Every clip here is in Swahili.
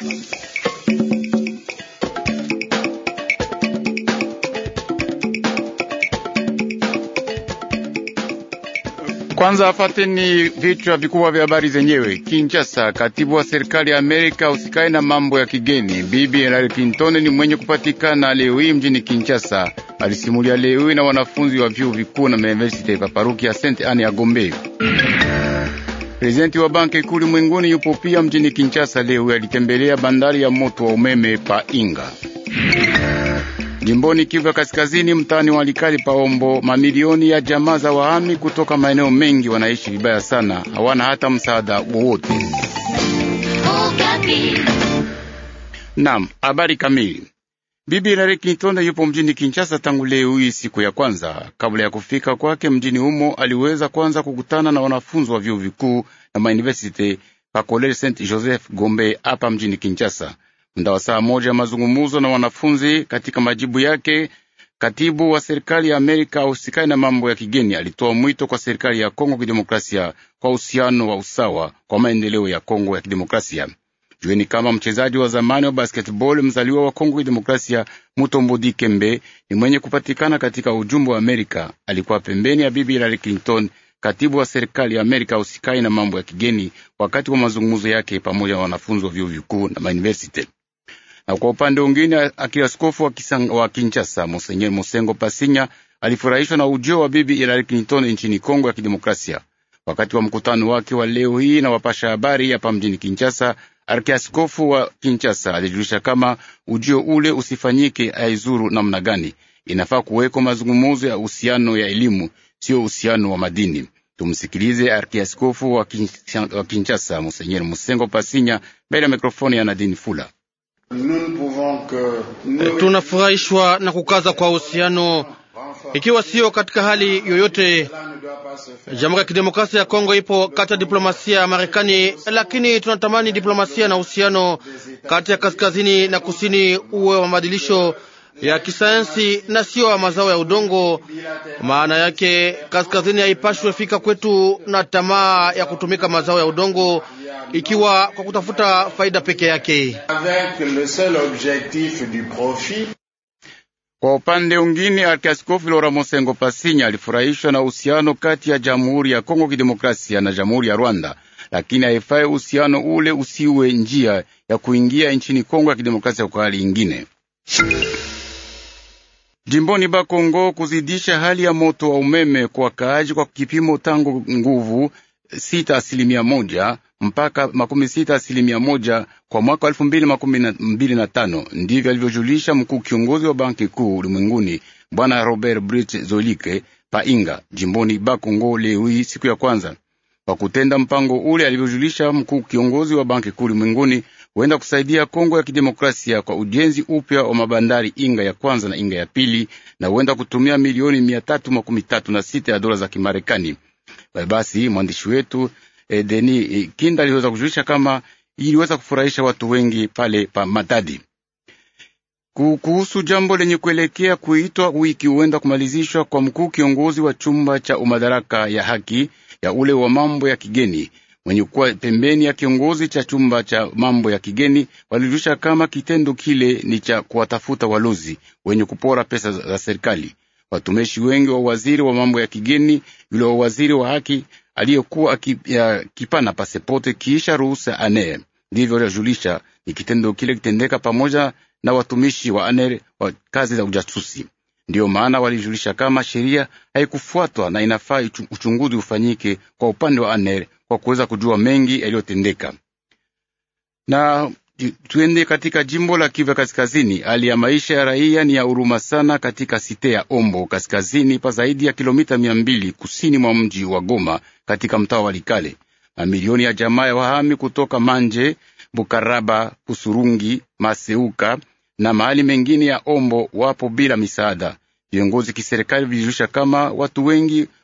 Kwanza afateni vichwa vikubwa vya habari zenyewe. Kinshasa, katibu wa serikali ya Amerika usikae na mambo ya kigeni Bibi Hillary Clinton ni mwenye kupatikana leo hii mjini Kinshasa. Alisimulia leo hii na wanafunzi wa vyuo vikuu na university pa paruki ya Saint Anne ya Gombe. Prezidenti wa banki kuu ulimwenguni yupo pia mjini Kinshasa leo. Alitembelea bandari ya moto wa umeme pa Inga. Jimboni Kivu ya Kaskazini, mtaani wa Likali Paombo, mamilioni ya jamaa za wahami kutoka maeneo mengi wanaishi vibaya sana, hawana hata msaada wowote. Naam, habari kamili. Bibi Hillary Clinton yupo mjini Kinshasa tangu leo hii siku ya kwanza. Kabla ya kufika kwake mjini humo, aliweza kwanza kukutana na wanafunzi wa vyuo vikuu na mauniversity pa College Saint Joseph Gombe hapa mjini Kinshasa. Muda wa saa moja ya mazungumuzo na wanafunzi. Katika majibu yake, katibu wa serikali ya Amerika ahusikani na mambo ya kigeni alitoa mwito kwa serikali ya Kongo Kidemokrasia kwa uhusiano wa usawa kwa maendeleo ya Kongo ya Kidemokrasia. Jueni kama mchezaji wa zamani wa basketball mzaliwa wa Kongo Kidemokrasia Mutombo Dikembe ni mwenye kupatikana katika ujumbe wa Amerika. Alikuwa pembeni ya bibi Hillary Clinton, katibu wa serikali ya Amerika usikai na mambo ya kigeni, wakati wa mazungumzo yake pamoja na wanafunzi wa vyuo vikuu na mauniversity. Na kwa upande mwingine, akiaskofu wa, wa Kinshasa Monsenyer Mosengo Pasinya alifurahishwa na ujio wa bibi Hillary Clinton nchini Kongo ya Kidemokrasia. Wakati wa mkutano wake wa leo hii na wapasha habari hapa mjini Kinshasa, arkiaskofu wa Kinshasa alijulisha kama ujio ule usifanyike aizuru namna gani, inafaa kuweko mazungumuzo ya uhusiano ya elimu, sio uhusiano wa madini. Tumsikilize arkiaskofu wa Kinshasa Monsenyer Mosengo Pasinya mbele ya mikrofoni ya Nadine Fula. Tunafurahishwa na kukaza kwa uhusiano, ikiwa sio katika hali yoyote. Jamhuri ya Kidemokrasia ya Kongo ipo kati ya diplomasia ya Marekani, lakini tunatamani diplomasia na uhusiano kati ya kaskazini na kusini uwe wa mabadilisho ya kisayansi na sio wa mazao ya udongo. Maana yake kaskazini haipashwe fika kwetu na tamaa ya kutumika mazao ya udongo ikiwa kwa kutafuta faida peke yake. Kwa upande mwingine, Arkiaskofu Lora Mosengo Pasinya alifurahishwa na uhusiano kati ya Jamhuri ya Kongo Kidemokrasia na Jamhuri ya Rwanda, lakini haifai uhusiano ule usiwe njia ya kuingia nchini Kongo ya Kidemokrasia kwa hali ingine. Jimboni Bakongo, kuzidisha hali ya moto wa umeme kwa wakaaji kwa kipimo tangu nguvu sita asilimia moja mpaka makumi sita asilimia moja kwa mwaka wa elfu mbili makumi mbili na tano. Ndivyo alivyojulisha mkuu kiongozi wa banki kuu ulimwenguni Bwana Robert Brit Zolike Painga jimboni Bakongo leo hii siku ya kwanza. Kwa kutenda mpango ule, alivyojulisha mkuu kiongozi wa banki kuu ulimwenguni, huenda kusaidia Kongo ya kidemokrasia kwa ujenzi upya wa mabandari Inga ya kwanza na Inga ya pili, na huenda kutumia milioni mia tatu makumi tatu na sita ya dola za Kimarekani. Basi mwandishi wetu eh, Deni eh, Kinda aliweza kujulisha kama iliweza kufurahisha watu wengi pale pa Matadi kuhusu jambo lenye kuelekea kuitwa wiki huenda kumalizishwa kwa mkuu kiongozi wa chumba cha umadaraka ya haki ya ule wa mambo ya kigeni mwenye kuwa pembeni ya kiongozi cha chumba cha mambo ya kigeni walijulisha kama kitendo kile ni cha kuwatafuta walozi wenye kupora pesa za serikali. Watumishi wengi wa waziri wa mambo ya kigeni, yule wa waziri wa haki aliyekuwa akipana pasepote kiisha ruhusa aner, ndivyo alijulisha ni kitendo kile kitendeka pamoja na watumishi wa aner wa kazi za ujasusi. Ndiyo maana walijulisha kama sheria haikufuatwa na inafaa uchunguzi ufanyike kwa upande wa aner kwa kuweza kujua mengi yaliyotendeka. Na tuende katika jimbo la Kivu Kaskazini. Hali ya maisha ya raia ni ya huruma sana katika site ya Ombo kaskazini pa zaidi ya kilomita mia mbili kusini mwa mji wa Goma katika mtaa wa Likale. Mamilioni ya jamaa ya wahami kutoka Manje, Bukaraba, Pusurungi, Maseuka na mahali mengine ya Ombo wapo bila misaada. Viongozi kiserikali vilijulisha kama watu wengi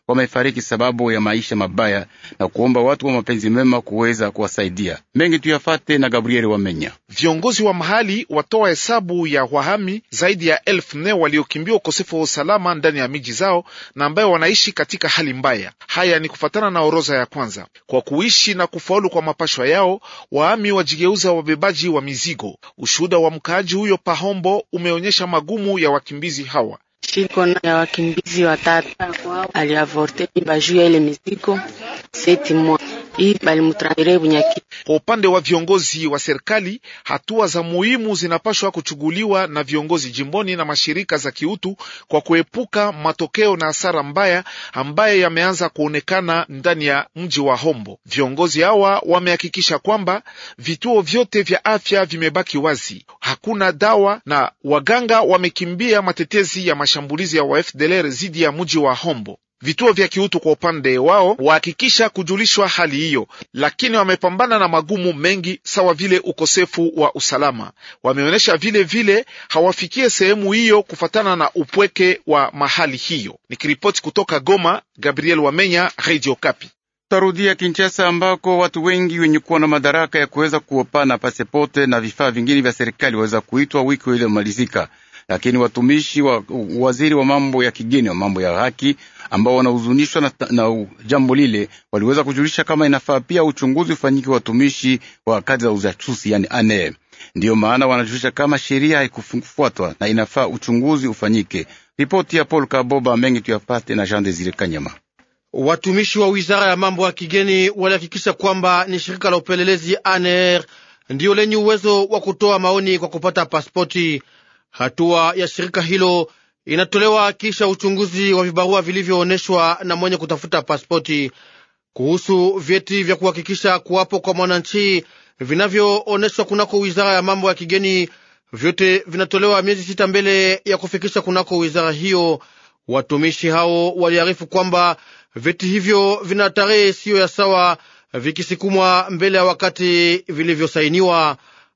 wamefariki sababu ya maisha mabaya na kuomba watu wa mapenzi mema kuweza kuwasaidia. Mengi tuyafate na Gabrieli Wamenya. Viongozi wa mahali watoa hesabu ya wahami zaidi ya elfu nne waliokimbia ukosefu wa usalama ndani ya miji zao na ambayo wanaishi katika hali mbaya. Haya ni kufatana na orodha ya kwanza. Kwa kuishi na kufaulu kwa mapashwa yao, wahami wajigeuza wabebaji wa mizigo. Ushuhuda wa mkaaji huyo Pahombo umeonyesha magumu ya wakimbizi hawa. Shiko ya wakimbizi watatu aliavorte bajuu ya ile mizigo seti mwa hii balimutranire Bunyaki. Kwa upande wa viongozi wa serikali, hatua za muhimu zinapashwa kuchuguliwa na viongozi jimboni na mashirika za kiutu kwa kuepuka matokeo na hasara mbaya ambaye yameanza kuonekana ndani ya mji wa Hombo. Viongozi hawa wamehakikisha kwamba vituo vyote vya afya vimebaki wazi, hakuna dawa na waganga wamekimbia matetezi ya mashambulizi ya wa FDLR dhidi ya mji wa Hombo. Vituo vya kiutu kwa upande wao wahakikisha kujulishwa hali hiyo, lakini wamepambana na magumu mengi sawa vile ukosefu wa usalama. Wameonyesha vile vile hawafikie sehemu hiyo kufatana na upweke wa mahali hiyo. Nikiripoti kutoka Goma, Gabriel Wamenya, Radio Kapi. Tarudia Kinshasa ambako watu wengi wenye kuwa na madaraka ya kuweza kuopana pasepote na vifaa vingine vya serikali waweza kuitwa wiki iliyomalizika lakini watumishi wa waziri wa mambo ya kigeni wa mambo ya haki ambao wanahuzunishwa na, na jambo lile waliweza kujulisha kama inafaa pia uchunguzi ufanyike watumishi wa kazi za ujasusi yani ane. Ndiyo maana wanajulisha kama sheria haikufuatwa na inafaa uchunguzi ufanyike. Ripoti ya Paul Kaboba mengi tuyapate na Jean Desire Kanyama. Watumishi wa wizara ya mambo ya kigeni walihakikisha kwamba ni shirika la upelelezi ANR ndiyo lenye uwezo wa kutoa maoni kwa kupata pasipoti. Hatua ya shirika hilo inatolewa kisha uchunguzi wa vibarua vilivyoonyeshwa na mwenye kutafuta pasipoti. Kuhusu vyeti vya kuhakikisha kuwapo kwa mwananchi vinavyoonyeshwa kunako wizara ya mambo ya kigeni, vyote vinatolewa miezi sita mbele ya kufikisha kunako wizara hiyo. Watumishi hao waliarifu kwamba vyeti hivyo vina tarehe siyo ya sawa, vikisikumwa mbele ya wakati vilivyosainiwa.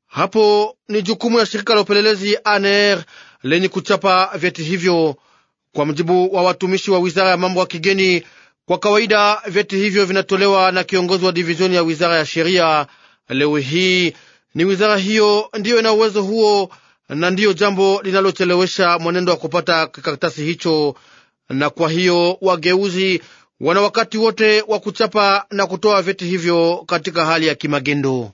Hapo ni jukumu ya shirika la upelelezi ANR lenye kuchapa vyeti hivyo. Kwa mujibu wa watumishi wa wizara ya mambo ya kigeni, kwa kawaida vyeti hivyo vinatolewa na kiongozi wa divizioni ya wizara ya sheria. Leo hii ni wizara hiyo ndiyo ina uwezo huo, na ndiyo jambo linalochelewesha mwenendo wa kupata kikaratasi hicho, na kwa hiyo wageuzi wana wakati wote wa kuchapa na kutoa vyeti hivyo katika hali ya kimagendo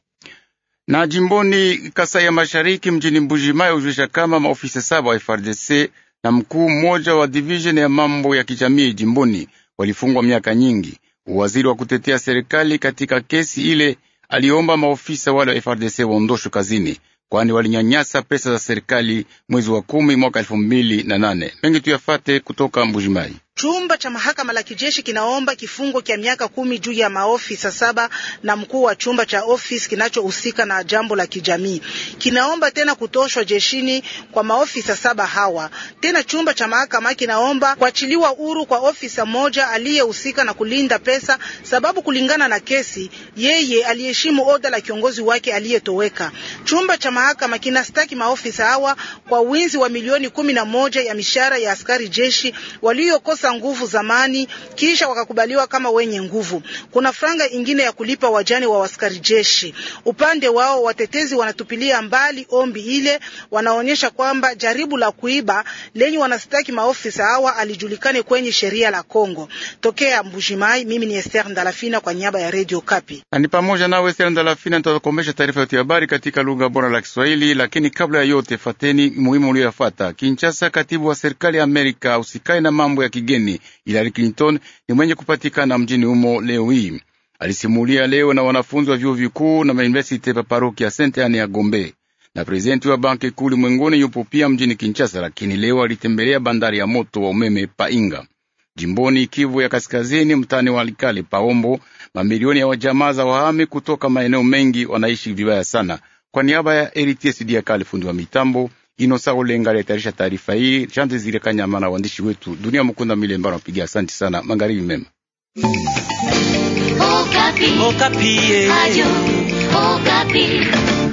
na jimboni Kasai ya Mashariki mjini Mbujimai hujulisha kama maofisa saba wa FRDC na mkuu mmoja wa division ya mambo ya kijamii jimboni walifungwa miaka nyingi. Waziri wa kutetea serikali katika kesi ile aliomba maofisa wale wa FRDC waondoshwe kazini, kwani walinyanyasa pesa za serikali mwezi wa kumi mwaka elfu mbili na nane. Mengi tuyafate kutoka Mbujimai. Chumba cha mahakama la kijeshi kinaomba kifungo cha miaka kumi juu ya maofisa saba na mkuu wa chumba cha ofisi kinachohusika na jambo la kijamii. Kinaomba tena kutoshwa jeshini kwa maofisa saba hawa. Tena chumba cha mahakama kinaomba kuachiliwa huru kwa ofisa mmoja aliyehusika na kulinda pesa, sababu kulingana na kesi, yeye aliheshimu oda la kiongozi wake aliyetoweka. Chumba cha mahakama kinastaki maofisa hawa kwa winzi wa milioni kumi na moja ya mishahara ya askari jeshi waliokosa nguvu zamani kisha wakakubaliwa kama wenye nguvu. Kuna franga ingine ya kulipa wajane wa askari jeshi. Upande wao watetezi wanatupilia mbali ombi ile, wanaonyesha kwamba jaribu la kuiba lenye wanastaki maofisa hawa alijulikane kwenye sheria la Kongo. Tokea Mbujimai, mimi ni Esther Ndalafina kwa niaba ya Radio Kapi. Na ni pamoja nawe Esther Ndalafina, nitakomesha taarifa yote ya habari katika lugha bora la Kiswahili, lakini kabla ya yote fateni muhimu ulioyafuata. Kinshasa, katibu wa serikali ya Amerika usikai na mambo ya kigeni Hillary Clinton ni mwenye kupatikana mjini humo leo hii. Alisimulia leo na wanafunzi wa vyuo vikuu na mauniversite pa paroki ya Saint Anne ya Gombe, na prezidenti wa banki kuu ulimwenguni yupo pia mjini Kinshasa, lakini leo alitembelea bandari ya moto wa umeme Painga jimboni Kivu ya Kaskazini, mtani wa Likale Paombo. Mamilioni ya wajamaa za wahami kutoka maeneo mengi wanaishi vibaya sana. Kwa niaba ya Eritier Diakale, fundi wa mitambo Inosa Olenga aliyetayarisha taarifa hii. Jean Desire Kanyama na waandishi wetu Dunia Mukunda Milemba wanapiga asante sana. Magharibi mema. Okapi. Okapi. Ayo, Okapi.